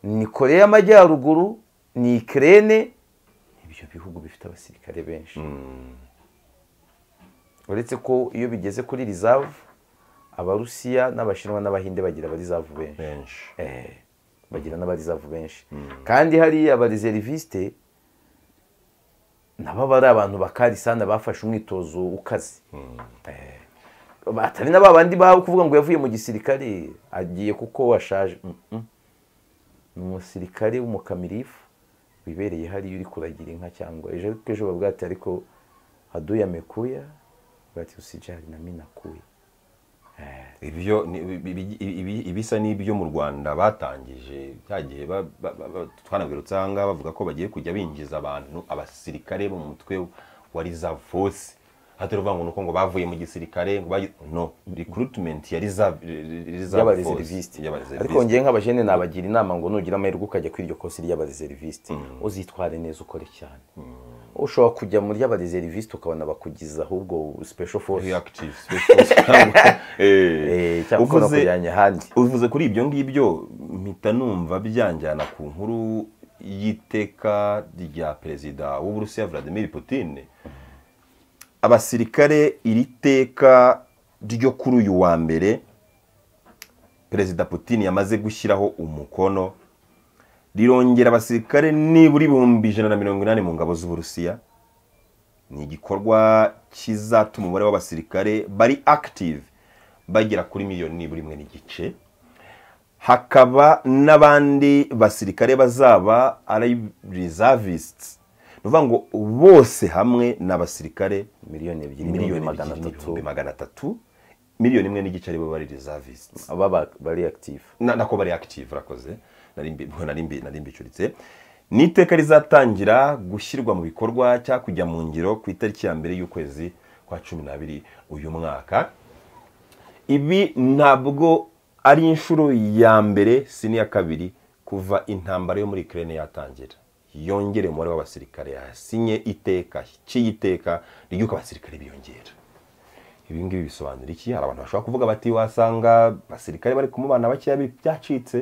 ni koreya y'amajyaruguru ni ikirere ibyo bihugu bifite abasirikare benshi uretse ko iyo bigeze kuri reserve abarusiya n'abashinwa n'abahinde bagira abarizavu benshi benshi Eh, bagira n'abarizavu benshi kandi hariya abariseriviste nabo bari abantu bakarisana bafashe umwitozo ukaze Eh, batari na ba bandi ba kuvuga ngo yavuye mu gisirikare agiye kuko washaje Mm, mm. ni umusirikare w'umukamirifu wibereye hariya uri kuragira inka cyangwa ejo ariko ejo bavuga ati ariko haduya mekuya bati usijari na minakuya ibyo ni- ibi- ibi- ibi- ibisa n'ibyo mu rwanda batangije cya gihe ba- ba- ba- ba- twanagarutse aha ngaha bavuga ko bagiye kujya binjiza abantu abasirikare bo mu mutwe wa reserve force hatari uvuga ngo ni uko ngo bavuye mu gisirikare ngo bagi- no recruitment ya reserve reserve force y'abareseriviste ariko y'abareseriviste ngewe nk'abajene nabagira inama ngo nugira amahirwe ukajya kuri iryo kosi ry'abareseriviste uzitware neza ukore cyane ushobora kujya muri y'abareseriviste ukabona bakugiza ahubwo special force reactive special force cyangwa Eh, eh, cyangwa ukabona uvuze- kujyanye ahandi uvuze kuri ibyo ngibyo mpita numva byanjyana ku nkuru y'iteka rya perezida w'uburusiya vladimir putin abasirikare iri teka ryo kuri uyu wa mbere perezida putin yamaze gushyiraho umukono rirongera abasirikare nibura ibihumbi ijana na mirongo inani mu ngabo z'uburusiya ni igikorwa kizatuma umubare w'abasirikare bari active bagera kuri miliyoni nibura imwe n'igice hakaba n'abandi basirikare bazaba ari reservists ni ukuvuga ngo bose hamwe ni abasirikare miliyoni ebyiri miliyoni n'ibihumbi magana magana atatu atatu magana atatu miliyoni imwe n'igice aribo bari reservists baba bari active na- nako bari active urakoze nari mbicuritse ni iteka rizatangira gushyirwa mu bikorwa cyangwa kujya mu ngiro ku itariki ya mbere y'ukwezi kwa cumi n'abiri uyu mwaka ibi ntabwo ari inshuro ya mbere si n'iya kabiri kuva intambara yo muri Ukraine yatangira yongere umubare w'abasirikare yasinye iteka cy'iteka ry'uko abasirikare biyongera ibi ngibi bisobanura iki hari abantu bashobora kuvuga bati wasanga abasirikare bari kumubana bakeya byacitse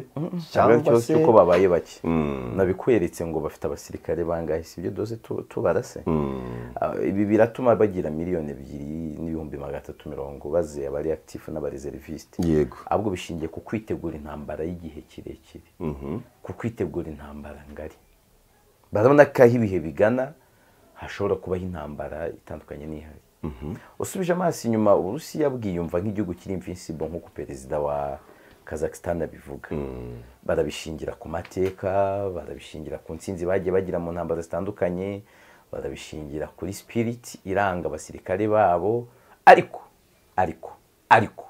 cyangwa se uko babaye bake nabikweretse ngo bafite abasirikare bangahe si ibyo doze tubarase ibi biratuma bagira miliyoni ebyiri n'ibihumbi magana atatu mirongo baze abari akitifu n'abareservisite yego ahubwo bishingiye ku kwitegura intambara y'igihe kirekire ku kwitegura intambara ngari barabona ko aho ibihe bigana hashobora kubaho intambara itandukanye n'ihari usubije amaso inyuma uburusiya bwiyumva nk'igihugu kiri imfinsibo nk'uko perezida wa kazakisitani abivuga barabishingira ku mateka barabishingira ku nsinzi bagiye bagira mu ntambaro zitandukanye barabishingira kuri sipiriti iranga abasirikare babo ariko ariko ariko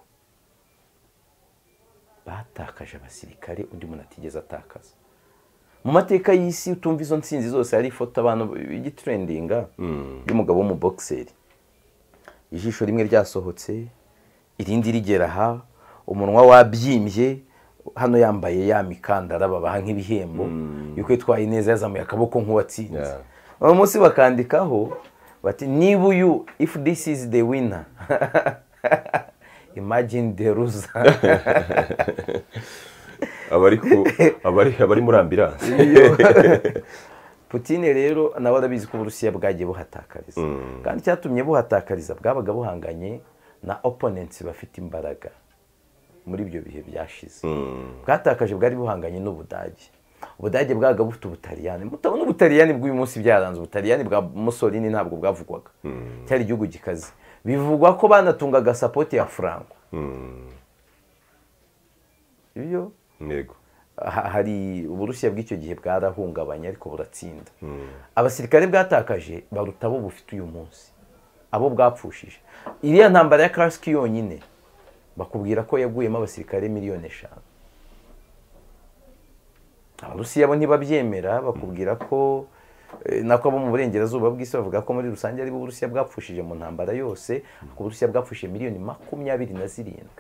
batakaje abasirikare undi muntu atigeze atakaza mu mateka y'isi utumva izo nsinzi zose hari ifoto abantu b'igiturendinga y'umugabo w'umubokiseri ijisho rimwe ryasohotse irindi rigera aha umunwa wabyimbye hano yambaye ya mikandara babaha nk'ibihembo yuko yitwaye neza yazamuye akaboko nk'uwatsinze uyu munsi bakandikaho bati niba uyu ifu disi izi de wina imagine de ruza abari muri ambiranse Putine rero nawe arabizi ko uburusiya bwagiye buhatakariza kandi icyatumye buhatakariza bwabaga buhanganye na oponensi bafite imbaraga muri ibyo bihe byashize bwatakaje bwari buhanganye n'ubudage ubudage bwabaga bufite ubutaliyani mutabona ubutaliyani bw'uyu munsi byaranze ubutaliyani bwa musolini ntabwo bwavugwaga cyari igihugu gikaze bivugwa ko banatungaga sapoti ya furango ibyo yego hari uburusiya bw'icyo gihe bwarahungabanye ariko buratsinda abasirikare bwatakaje baruta abo bufite uyu munsi abo bwapfushije iriya ntambara ya kasike yonyine bakubwira ko yaguyemo abasirikare miliyoni eshanu abarusiya bo ntibabyemera bakubwira ko nako abo mu burengerazuba bw'isi bavuga ko muri rusange aribo uburusiya bwapfushije mu ntambara yose uburusiya bwapfushije miliyoni makumyabiri na zirindwi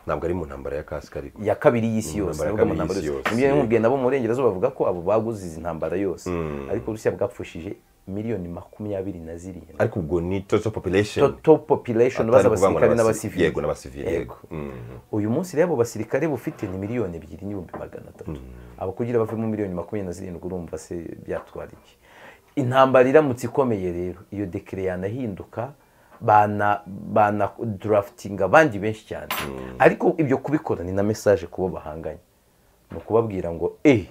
ntabwo ari mu ntambara ya kasike ariko ya kabiri y'isi yose Intambara ya nabwo mu kabiri ntambara y'isi yose yose. nibyo nkubwiye nabo mu burengerazuba bavuga ko abo baguze izi ntambara yose ariko urusiya bwapfushije miliyoni makumyabiri na zirindwi ariko ubwo ni toto population total population Atari bazi ukuvuga ngo abasirikare ni abasi- n'abasivili yego n'abasivili yego Mm. uyu munsi rero abo basirikare bufite ni miliyoni ebyiri n'ibihumbi magana atatu abo kugira bavemo miliyoni makumyabiri na zirindwi urumva se byatwara iki intambara iramutse ikomeye rero iyo dekire yanahinduka bana bana durafitinga abandi benshi cyane ariko ibyo kubikora ni na mesaje kubo bahanganye ni ukubabwira ngo eee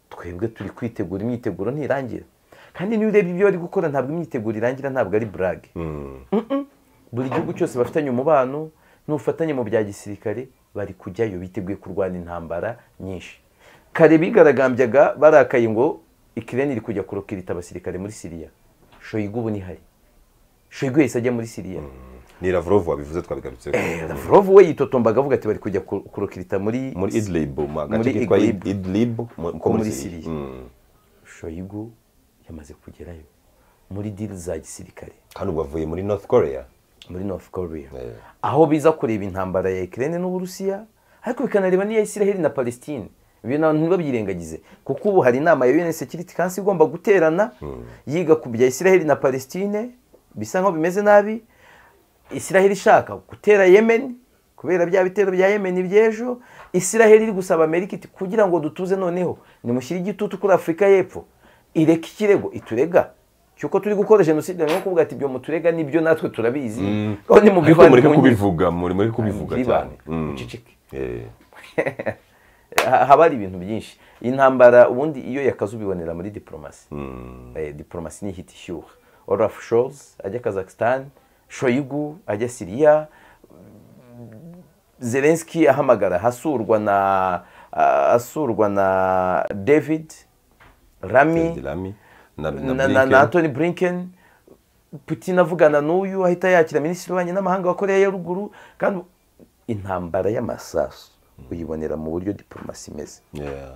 twebwe turi kwitegura imyiteguro ntirangira kandi niyo urebye ibyo bari gukora ntabwo imyiteguro irangira ntabwo ari burage buri gihugu cyose bafitanye umubano n'ubufatanye mu bya gisirikare bari kujyayo biteguye kurwana intambara nyinshi kare bigaragambyaga barakaye ngo ikirere iri kujya kurokirita abasirikare muri siriya shoyigu ubu nihari shoyigu yahise ajya muri siriya ni lavrov wabivuze twabigarutseho lavurove we yitotombaga avuga ati bari kujya ku- kurokirita muri muri idlib mu Muri gace kitwa Idlib. idlib mu- ko muri siriya Mm. shoyigu yamaze kugerayo muri diri za gisirikare kandi ubwo avuye muri north korea muri north korea Eh. aho biza kureba intambara ya ikirere n'uburusiya ariko bikanareba n'iya isiraheli na palestine ibyo nabo ntibabyirengagize kuko ubu hari inama ya un security council igomba guterana yiga ku bya isiraheli na palestine bisa nkaho bimeze nabi isiraheli ishaka gutera yemen kubera bya bitero bya yemen by'ejo isiraheli iri gusaba amerika iti kugira ngo dutuze noneho nimushyire igitutu kuri afurika y'epfo ireke ikirego iturega cy'uko turi gukora jenoside ni nko kuvuga ati ibyo muturega nibyo natwe turabizi aho ariko nimubivane mureke mu nkiko." kubivuga mureke kubivuga cyane Mbyibane, Mm. muceceke. Eh. Ha- haba hari ibintu byinshi iyi ntambara ubundi iyo yakaze ubibonera muri diporomasi Eh, diporomasi ni ihita ishyuha olafu shozi ajya kazakisitani shoyigu ajya siriya zelenski ahamagara hasurwa na asurwa na david rami Dilami na na na, na, Blinken. na Anthony Blinken Putin avugana n'uyu ahita yakira minisitiri w'ububanyi n'amahanga wa Korea ya ruguru kandi intambara y'amasasu uyibonera mu buryo diporomasi imeze Yeah.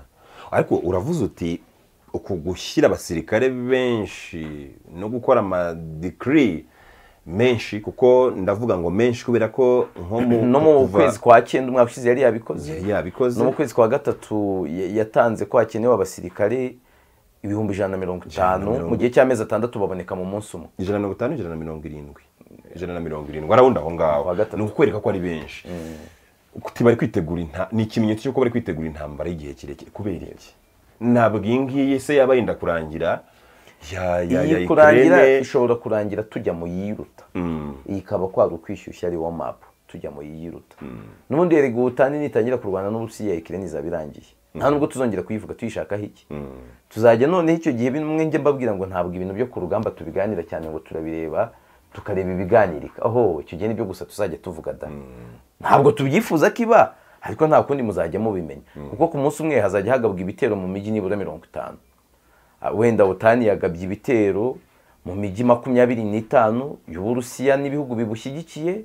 ariko uravuze uti uku gushyira abasirikare benshi no gukora amadikiri menshi kuko ndavuga ngo menshi kubera ko nko mu no mu kuva- kwezi kwa cyenda umwaka ushize yari yabikoze Yari yabikoze. no mu kwezi kwa gatatu ya- yatanze ko hakenewe abasirikare ibihumbi ijana na mirongo itanu mirongo- mu gihe cy'amezi atandatu baboneka mu munsi umwe ijana na mirongo itanu ijana na mirongo irindwi ijana na mirongo irindwi arabunda aho ngaho Kuwa gatatu. ni ukwereka ko ari benshi kuti bari kwitegura inta- ni ikimenyetso cy'uko bari kwitegura intambara y'igihe kirekire kubera iki ntabwo iyi ngiyi se yaba yenda kurangira ya ya ya iyi kurangira Ukraine. ishobora kurangira tujya mu yiruta iyi ikaba kwari ukwishyushya ari wo mapu tujya mu yiruta n'ubundi erega ubutani nitangira kurwana n'uburusiya ikirere izaba irangiye nta nubwo tuzongera kuyivuga tuyishakaho iki tuzajya noneho icyo gihe bimwe njye mbabwira ngo ntabwo ibintu byo ku rugamba tubiganira cyane ngo turabireba tukareba ibiganirika oho icyo gihe nibyo gusa tuzajya tuvuga da ntabwo tubyifuza ko iba ariko nta kundi muzajya mubimenya kuko ku munsi umwe hazajya hagabwa ibitero mu mijyi nibura mirongo itanu Ah, wenda butani yagabye ibitero mu mijyi makumyabiri n'itanu y'uburusiya n'ibihugu bibushyigikiye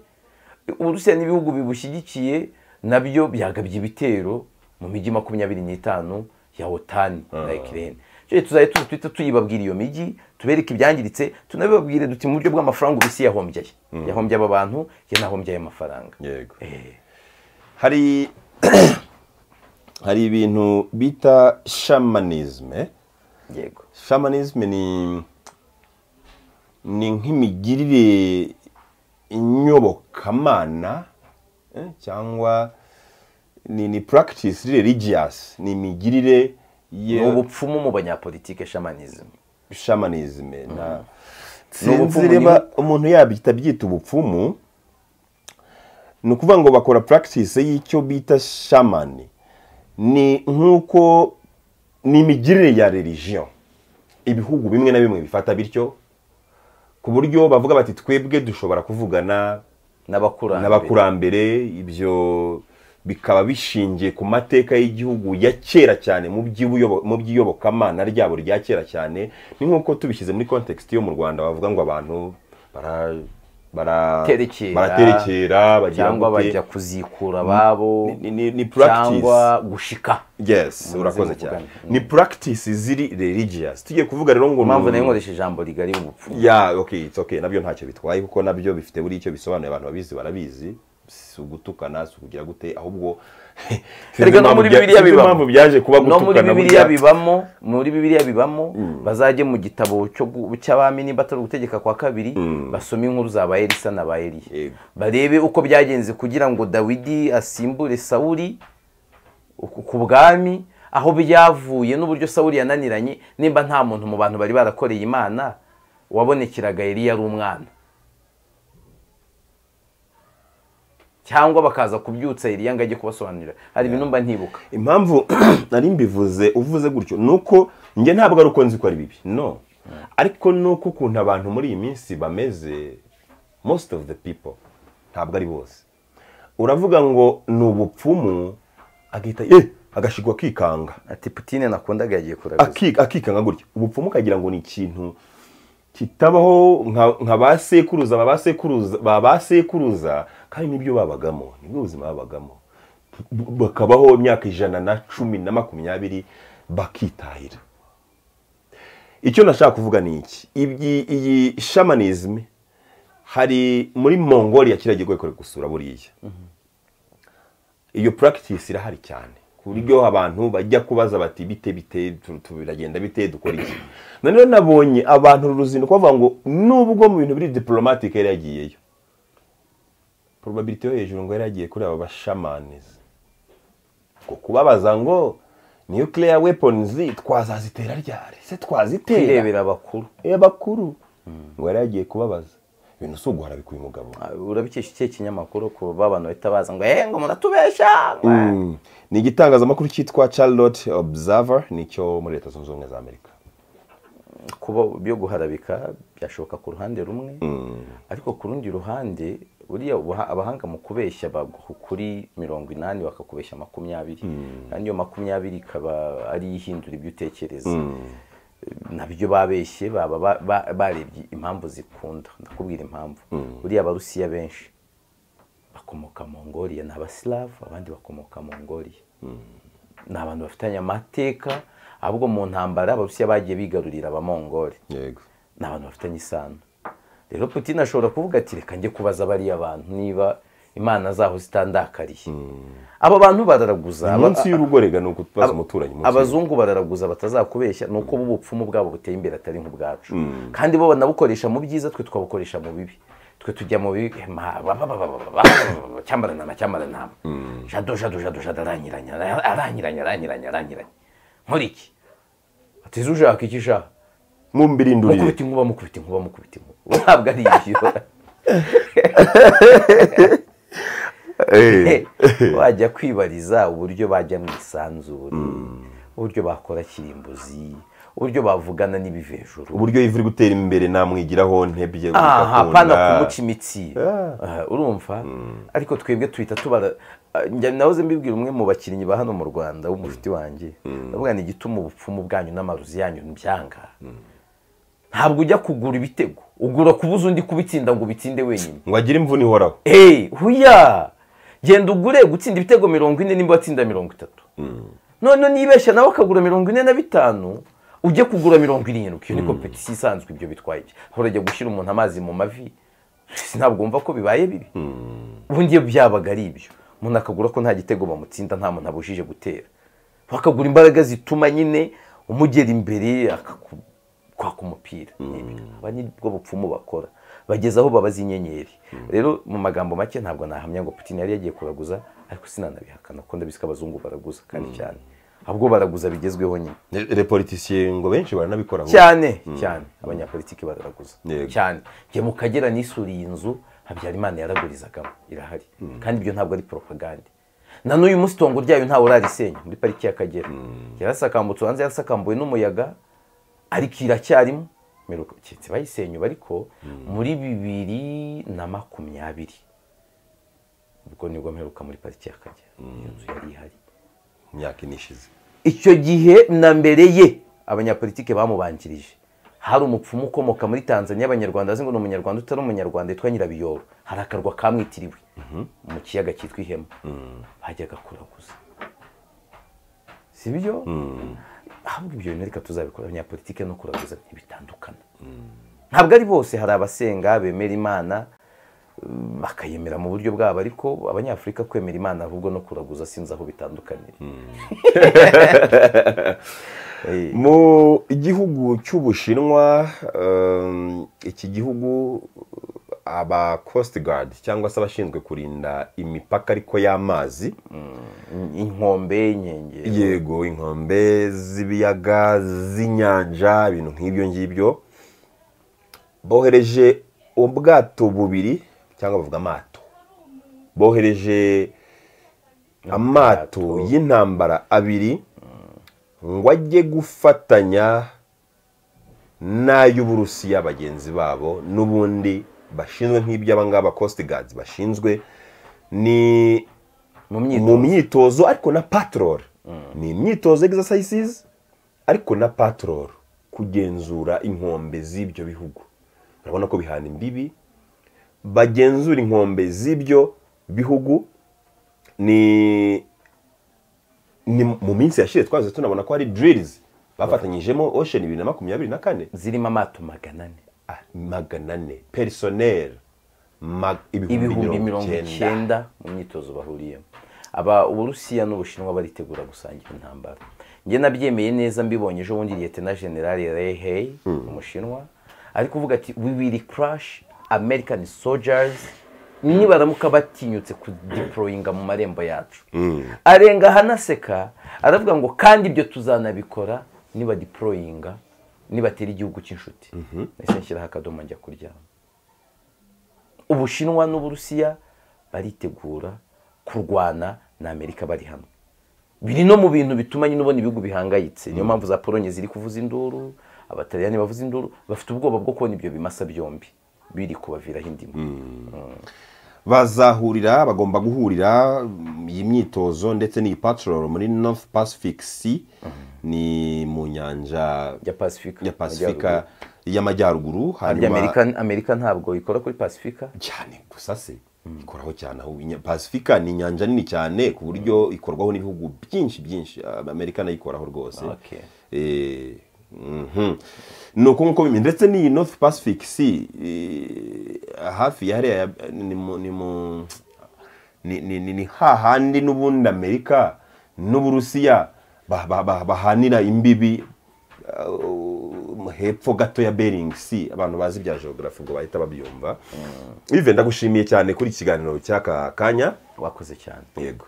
uburusiya n'ibihugu bibushyigikiye nabyo byagabye ibitero mu mijyi makumyabiri n'itanu ya otani na ikirere tuzajya tuzi twita tuyibabwira iyo mijyi tubereke ibyangiritse tunabibabwire duti mu buryo bw'amafaranga uburusiya yahombye yahombye aba bantu ye nahombye aya mafaranga yego hari hari ibintu bita shamanisme yego shamanisme ni ni nk'imigirire inyobokamana eh, cyangwa ni ni practice religious ni imigirire ni ye ubupfumu mu banyapolitike shamanism shamanism na Ni ubupfumu, sinzi niba umuntu yabyita byita ubupfumu ni ukuvuga ngo bakora practice y'icyo bita shamani ni nk'uko ni imigirire ya religion ibihugu bimwe na bimwe bifata bityo ku buryo bavuga bati twebwe dushobora kuvugana n'abakurambere n'abakurambere ibyo bikaba bishingiye ku mateka y'igihugu ya kera cyane mu by'ibuyobo- mu by'iyobokamana ryabo rya kera cyane ni nk'uko tubishyize muri context yo mu rwanda bavuga ngo abantu bara bara- Terekera. baraterekera bagira cyangwa gute. bajya kuzikura ababo ni- ni- ni practice. cyangwa gushika yes Muzi urakoze muvugane. cyane ni practice ziri religious tugiye kuvuga rero ngo impamvu ni- nayo nkoresha ijambo rigari ubupfu ya okay it's okay nabyo ntacyo bitwaye kuko nabyo bifite buri icyo bisobanuye abantu babizi barabizi si ugutukana si ukugira gute ahubwo Sinzi Erega no impamvu muri bya- bibiliya sinzi bibamo impamvu byaje kuba no muri gutukana bibiliya burya. bibamo muri bibiliya bibamo bazajye mu gitabo cyo gu- cy'abami niba atari ugutegeka kwa kabiri basome inkuru za ba elisa na ba eliya Yego. barebe uko byagenze kugira ngo dawidi asimbure sawuri ku ku bwami aho byavuye n'uburyo sawuri yananiranye nimba nta muntu mu bantu bari barakoreye imana wabonekeraga eliya ari umwana cyangwa bakaza kubyutsa iriya ngo ajye kubasobanurira hari ibintu mba ntibuka impamvu nari mbivuze uvuze gutyo ni uko njye ntabwo ari uko nzi ko ari bibi no ariko ni uko ukuntu abantu muri iyi minsi bameze most of the people ntabwo ari bose uravuga ngo ni ubupfumu agahita eh agashigwa akikanga ati putine nakundaga yagiye kuraguza Aki- akikanga gutya ubupfumu ukagira ngo ni ikintu kitabaho nka- nka ba sekuruza ba ba sekuruza ba ba sekuruza kandi nibyo babagamo nibwo buzima babagamo B- bakabaho imyaka ijana na cumi na makumyabiri bakitahira icyo nashaka kuvuga ni iki Ibyi- iyi shamanism hari muri mongolia kiriya gihugu gikorera gusura buriya iyo practice irahari cyane ku buryo abantu bajya kubaza bati bite bite tu- tu- biragenda bite dukora iki noneho nabonye abantu uru ruzinduko bavuga ngo nubwo mu bintu biri diplomatic yari yagiyeyo probability yo hejuru ngo yari yagiye kuri aba bashamanizi ngo kubabaza ngo nuclear weapons twazazitera ryari se twazitera kwirebera abakuru Eh, bakuru ngo yari yagiye kubabaza ibintu si uguhara bikuye umugabo Ah, urabikesha ikihe kinyamakuru ku babana bahita baza ngo eee ngo muratubesha Mm. ni igitangazamakuru cyitwa charlotte observer nicyo muri leta zunze ubumwe za amerika kuba byo guharabika byashoboka ku ruhande rumwe ariko ku rundi ruhande buriya ubuha- abahanga mu kubeshya baguha kuri mirongo inani bakakubeshya makumyabiri kandi iyo makumyabiri ikaba ari ihindura ibyo utekereza nabyo babeshye baba ba- ba- barebye impamvu zikunda ndakubwira impamvu buriya abarusiya benshi bakomoka mongoliya ni abasilavu abandi bakomoka mongoliya ni abantu bafitanye amateka ahubwo mu ntambara abarusiya bagiye bigarurira abamongoli yego ni abantu bafitanye isano rero putin ashobora kuvuga ati reka njye kubaza bariya bantu niba imana zaho zitandakariye abo bantu bararaguza aba- munsi y'urugo rega ni ukubaza umuturanyi munsi abazungu bararaguza batazakubeshya ni uko bo ubupfumu bwabo buteye imbere atari nk'ubwacu kandi bo banabukoresha mu byiza twe tukabukoresha mu bibi twe tujya mu bibi ma- ba- ba- ba- ba- ba- ba- ba- cyambaranama cyambaranama jado jado jado jado aranyiranya aranyiranya aranyiranya aranyiranya nkuriki atize ushaka iki ushaka mumbirindurire mukubita inkuba mukubita inkuba mukubita inkuba ntabwo ari ibyo Eh, wajya kwibariza uburyo bajya mu isanzure uburyo bakora kirimbuzi uburyo bavugana n'ibivejuru uburyo ivu iri gutera imbere namwigiraho ntebye aha bigakunda. pana kumuca imitsi Aha, urumva ariko twebwe tuhita tubara Ah, njya nahoze mbibwira umwe mu bakinnyi ba hano mu rwanda w'umushuti wanjye ndavuga ni igituma ubupfumu bwanyu n'amaruzi yanyu byanga ntabwo ujya kugura ibitego ugura kubuza undi kubitsinda ngo ubitsinde wenyine ngo agire imvune ihoraho hey huya genda ugure gutsinda ibitego mirongo ine nimba watsinda mirongo itatu none nibeshya nawe akagura mirongo ine na bitanu ujye kugura mirongo irindwi iyo ni kompetisi isanzwe ibyo bitwaye iki urajya gushyira umuntu amazi mu mavi ntabwo wumva ko bibaye bibi ubundi iyo byabaga ari ibyo umuntu akagura ko nta gitego bamutsinda nta muntu abujije gutera bakagura imbaraga zituma nyine umugera imbere akakwaka umupira Nibyo. aba ni bwo bupfumu bakora bageza aho babaza inyenyeri rero mu magambo make ntabwo nahamya ngo putin yari yagiye kuraguza ariko sinanabihakana kuko ndabizi ko abazungu baraguza kandi cyane ahubwo baraguza bigezweho nyine repolitisiye ngo benshi baranabikora ahubwo. cyane cyane abanyapolitiki bararaguza Yego. cyane njye mu kagera nisuriye inzu habyarimana yaragurizagamo irahari kandi ibyo ntabwo ari propagande na n'uyu munsi itongo ryayo ntawe urarisenya muri pariki y'akagera yarasakambutse hanze yarasakambuwe n'umuyaga ariko iracyarimo Mperuka- keretse bayisenye ubu ariko muri bibiri na makumyabiri ubwo nibwo mperuka muri pariki y'akagera iyo nzu yari ihari mu myaka ine ishize icyo gihe na mbere ye abanyapolitike bamubanjirije hari umupfumu ukomoka muri tanzania abanyarwanda bazi ngo ni umunyarwanda utari umunyarwanda yitwa nyirabiyoro hari akarwa kamwitiriwe mu kiyaga cyitwa ihema bajyaga kuraguza si byo ahubwo ibyo bintu reka tuzabikora abanyapolitike no kuraguza ntibitandukana ntabwo ari bose hari abasenga bemera imana bakayemera mu buryo bwabo ariko abanyafurika kwemera imana ahubwo no kuraguza sinzi aho bitandukanira mu gihugu cy'ubushinwa um, iki gihugu aba coast guard cyangwa se abashinzwe kurinda imipaka ariko y'amazi inkombe y'inkengero yego inkombe z'ibiyaga z'inyanja ibintu nk'ibyo ngibyo bohereje ubwato bubiri cyangwa bavuga amato bohereje amato y'intambara abiri ngo ajye gufatanya n'ay'uburusiya bagenzi babo n'ubundi bashinzwe nk'ibyo abangaba coast guards bashinzwe ni mu mu myitozo myitozo ariko na patrol ni imyitozo exercises ariko na patrol kugenzura inkombe z'ibyo bihugu urabona ko bihana imbibi bagenzura inkombe z'ibyo bihugu ni ni mu minsi yashize twaze tunabona ko hari drills bafatanyijemo ocean bibiri na makumyabiri na kane zirimo amato magana ane Ah, magana ane personnel mag- ibihumbi mirongo icyenda mu myitozo bahuriyemo aba uburusiya n'ubushinwa baritegura gusangira intambara njye nabyemeye neza mbibonye ejo bundi liyete na generale rehey umushinwa ari kuvuga ati we will crash american soldiers nibaramuka batinyutse kudiporoyinga mu marembo yacu arenga ahanaseka aravuga ngo kandi ibyo tuzanabikora nibadiporoyinga nibatera igihugu cy'inshuti nahise nshyiraho akadomo njya kuryama ubushinwa n'uburusiya baritegura kurwana na amerika bari hamwe biri no mu bintu bituma nyine ubona ibihugu bihangayitse niyo mpamvu za polonye ziri kuvuza induru abataliyani bavuza induru bafite ubwoba bwo kubona ibyo bimasa byombi biri kubaviraho indimu bazahurira bagomba guhurira mm, iyi myitozo ndetse n'iyi patrol muri north pacific sea ni mu nyanja ya pasifika ya pasifika y'amajyaruguru harya hanyuma amerika amerika ntabwo ikora kuri pasifika cyane gusa se ikoraho cyane aho inya- pasifika ni inyanja nini cyane ku buryo ikorwaho n'ibihugu byinshi byinshi Ah, amerika nayo ikoraho rwose Okay. Eh, mhm. ni uko nguko bimeze ndetse n'iyi north pacific sea eh, hafi ya hariya ya- ni mu ni mu ni ni ni- ni hahandi n'ubundi amerika n'uburusiya ba- ba- ba- bahanira imbibi uh, hepfo gato ya bering sea abantu bazi bya geography ubwo bahita babyumva ive ndagushimiye cyane kuri iki kiganiro cy'aka kanya wakoze cyane yego